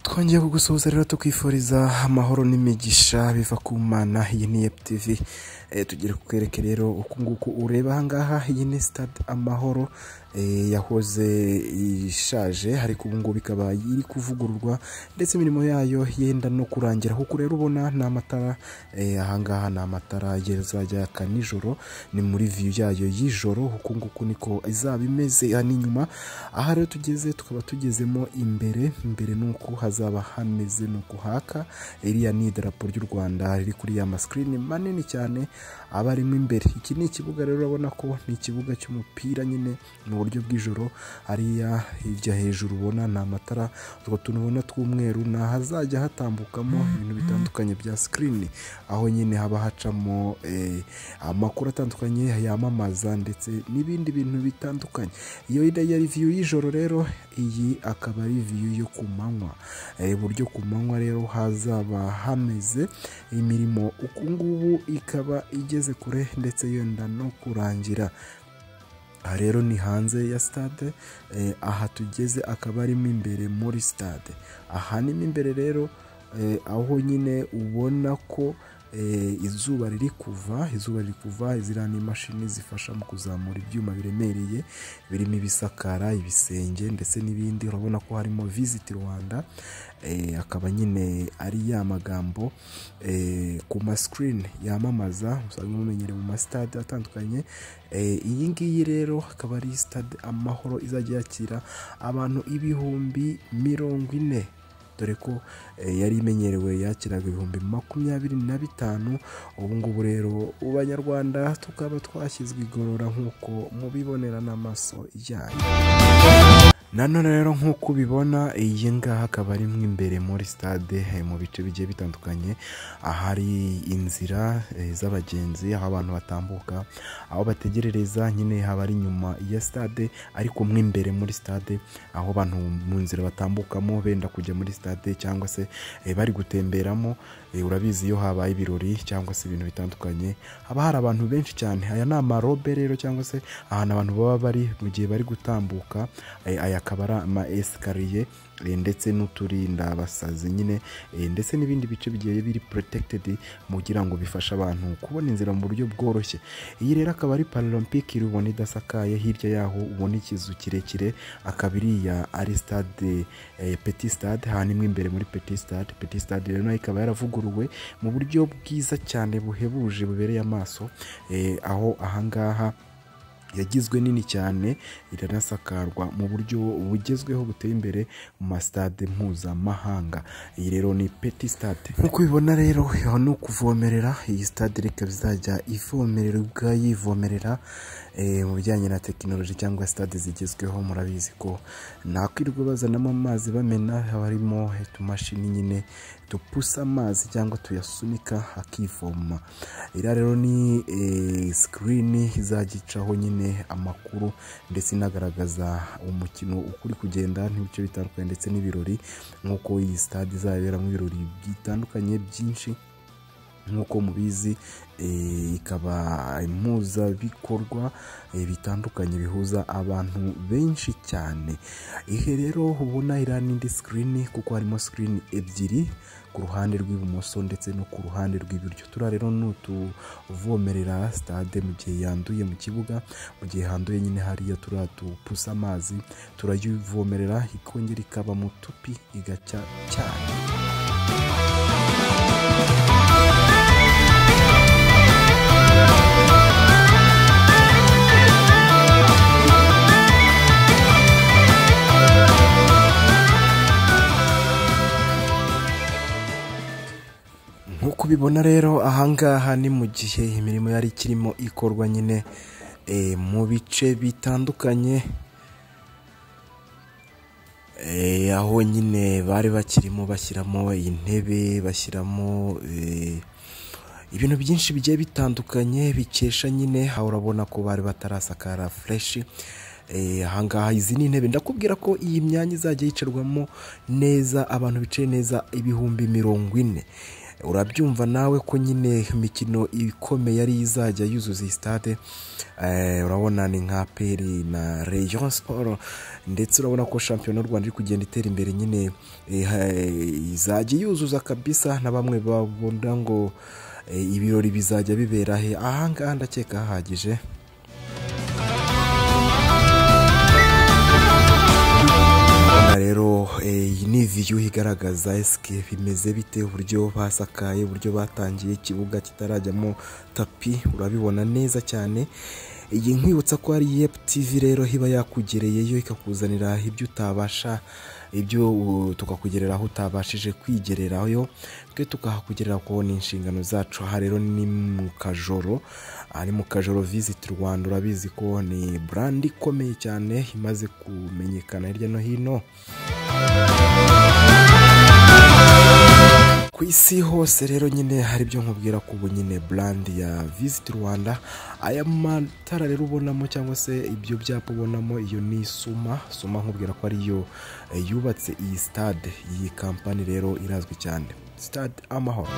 twongeye kugusuhuza rero tukwifuriza amahoro n'imigisha biva ku mana iyi ni epu tivi Eh, tugira kukwereke rero uku nguku ureba ahangaha iyi ni sitade amahoro eh, yahoze ishaje ariko ubu ngubu ikaba iri kuvugururwa ndetse imirimo yayo yenda no kurangira kuko rero ubona ni amatara eh, ahangaha ni amatara azajya yaka nijoro ni muri viyu yayo y'ijoro uku nguku niko izaba imeze aha ni inyuma aha rero tugeze tukaba tugezemo imbere imbere ni uku hazaba hameze ni uku haka iriya ni idarapo ry'u rwanda riri kuri ya masikirini manini cyane aba arimo imbere iki ni ikibuga rero urabona ko ni ikibuga cy'umupira nyine mu buryo bw'ijoro hariya hirya hejuru ubona ni amatara utwo tuntu ubona tw'umweru ni ahazajya hatambukamo ibintu bitandukanye bya sikirini aho nyine haba hacamo eh, amakuru atandukanye yamamaza ndetse n'ibindi bintu bitandukanye iyo ya riviyu y'ijoro rero iyi akaba ari riviyu yo ku manywa Eh, buryo ku manywa rero hazaba hameze imirimo uku ngubu ikaba igeze kure ndetse yenda no kurangira aha rero ni hanze ya sitade eh, aha tugeze akaba arimo imbere muri sitade aha ni mo imbere rero eh, aho nyine ubona ko eh, izuba riri kuva izuba riri kuva ziriya ni imashini zifasha mu kuzamura ibyuma biremereye birimo ibisakara ibisenge ndetse n'ibindi urabona ko harimo visiti rwanda eh, akaba nyine ari ya magambo eh, ku masikirini yamamaza usanga mumenyere mu masitade atandukanye Eh, iyi ngiyi rero akaba ari sitade amahoro izajya yakira abantu ibihumbi mirongo ine dore ko eh, yari imenyerewe yakiraga ibihumbi makumyabiri na bitanu ubu ngubu rero ubu banyarwanda tukaba twashyizwe igorora nk'uko mubibonera n'amaso yanyu nanone rero nk'uko ubibona iyi ngaha akaba ari mo imbere muri stade eh, mu bice bigiye bitandukanye ahari inzira eh, z'abagenzi aho abantu batambuka aho bategerereza nyine haba ari inyuma ya stade ariko mo imbere muri stade aho abantu mu nzira batambukamo benda kujya muri stade cyangwa se eh, bari gutemberamo eh, urabizi iyo habaye ibirori cyangwa se ibintu bitandukanye haba hari abantu benshi cyane aya ni amarobe rero cyangwa se ahantu abantu baba bari mu gihe bari gutambuka Eh, aya akaba ari ama esikariye eh, ndetse n'uturinda abasazi nyine eh, ndetse n'ibindi bice bigiye biri porotekitedi kugira ngo bifashe abantu kubona inzira mu buryo bworoshye iyi rero akaba ari paralempike iri ubona idasakaye hirya yaho ubona ikizu kirekire akaba iriya ari sitade eh, peti sitade hanyuma imbere muri peti sitade peti sitade rero nayo ikaba yaravuguruwe mu buryo bwiza cyane buhebuje bubereye amaso eh, aho ahangaha yagizwe nini cyane iranasakarwa mu buryo bugezweho buteye imbere mu masitade mpuzamahanga iyi rero ni peti sitade nk'uko ubibona rero aha ni ukuvomerera iyi sitade reka izajya ivomererwa yivomerera eh, mu bijyanye na tekinoloji cyangwa sitade zigezweho murabizi ko nakwirirwa bazanamo amazi bamena haba harimo utumashini nyine dupusa amazi cyangwa tuyasunika hakivoma iriya rero ni eh, sikirini izajya icaho nyine amakuru ndetse inagaragaza umukino uko uri kugenda n'ibice bitandukanye ndetse n'ibirori nk'uko iyi sitade izaberamo ibirori bitandukanye byinshi nk'uko mubizi eh, ikaba impuzabikorwa eh, bitandukanye bihuza abantu benshi cyane ihe rero ubona iriya n'indi sikirini kuko harimo sikirini ebyiri ku ruhande rw'ibumoso ndetse no ku ruhande rw'iburyo turiya rero ni utuvomerera sitade mu gihe yanduye mu kibuga mu gihe handuye nyine hariya turiya dupusa amazi turayivomerera ikongera ikaba mu tupi igacya cyane nk'uko ubibona rero ahangaha ni mu gihe imirimo yari ikirimo ikorwa nyine eh, mu bice bitandukanye eh, aho nyine bari bakirimo bashyiramo intebe bashyiramo eh, ibintu byinshi bigiye bitandukanye bikesha nyine aho urabona ko bari batarasakara fureshi Eh, ahangaha izi ni intebe ndakubwira ko iyi myanya izajya yicarwamo neza abantu bicaye neza ibihumbi mirongo ine urabyumva nawe ko nyine imikino ikomeye yari izajya yuzuza iyi sitade Eh, urabona ni nka peri na region siporo ndetse urabona ko shampiyona y'u rwanda iri kugenda itera imbere nyine eh, ha- izajya yuzuza kabisa na bamwe babona ngo eh, ibirori bizajya bibera he ahangaha ndakeka hahagije Hano rero eh, iyi ni viyu igaragaza esike bimeze bite uburyo basakaye uburyo batangiye ikibuga kitarajyamo tapi urabibona neza cyane iyi nkwibutsa ko ari yep tivi rero iba yakugereyeyo ikakuzanira ibyo utabasha ibyo uh, tukakugerera aho utabashije kwigererayo twe tukahakugerera kuko ni inshingano zacu aha rero ni mu kajoro aha ni mu kajoro visit rwanda urabizi ko ni brand ikomeye cyane imaze kumenyekana hirya no hino ku isi hose rero nyine hari ibyo nkubwira ko ubu nyine brand ya visit rwanda aya matara rero ubonamo cyangwa se ibyo byapa ubonamo iyo ni suma suma nkubwira ko ariyo eh, yubatse iyi stade iyi kampani rero irazwi cyane stade amahoro